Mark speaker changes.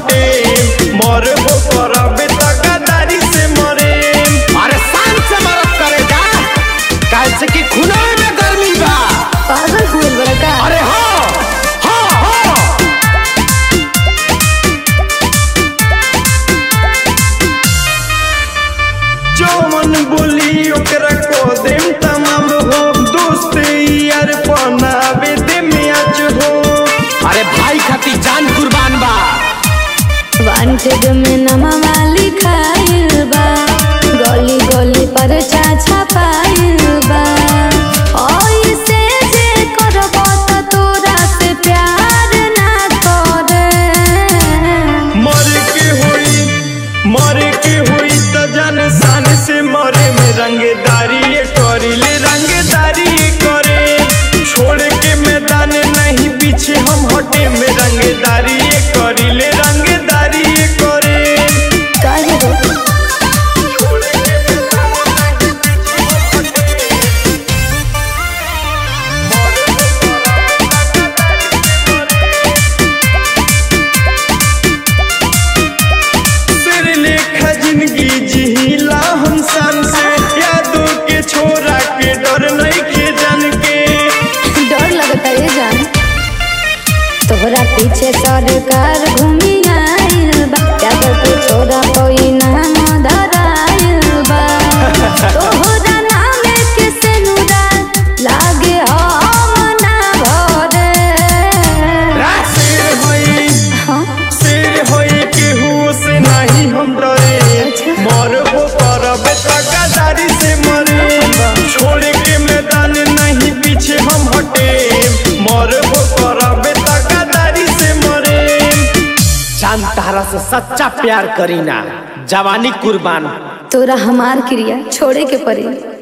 Speaker 1: हटे मरबो करबे त गदारी से मरे
Speaker 2: अरे शान से मरद करे जा कैसे कि खुनाए में गर्मी बा
Speaker 3: पागल हुए बड़ा का
Speaker 2: अरे हाँ हाँ हाँ
Speaker 1: जौन बोली ओकरा को देम तमाम हो दोस्त यार बनावे दे मैच हो
Speaker 2: अरे भाई खाती जान कुर्बान बा
Speaker 3: वांटेड में नमवा लिखाइल बा गली गली पर चाचा पाइल बा ओइसे जे करबो त तोरा से प्यार ना करे
Speaker 1: मर के हुई मर के हुई त जान शान से मरे में रंगदारी ये करिले रंगदारी ये करे छोड़ के मैदान नहीं पीछे हम हटे में रंगदारी ये करिले रंगदारी ये करे
Speaker 3: काहे रे
Speaker 1: सिर लेखा जिंदगी जिहिला हम शान से यादों के छोरा के डर नहीं के जान के
Speaker 3: डर लगता है जान तोहरा पीछे सरकार घूमी आइल बा जाकर के छोरा कोई नाम धराइल बा तोहरा नाम के सेनुरा लागे हम ना भरे
Speaker 1: शेर होई
Speaker 3: हाँ
Speaker 1: शेर होई केहू से नहीं हम डरे
Speaker 3: अच्छा।
Speaker 1: मरबो करबे त गदारी से मरे छोड़ के मैदान नहीं पीछे हम हटे मरबो करबे त गदारी से मरे
Speaker 2: जान तारा से सच्चा प्यार करीना जवानी कुर्बान
Speaker 3: तोरा हमार क्रिया छोड़े के पड़ी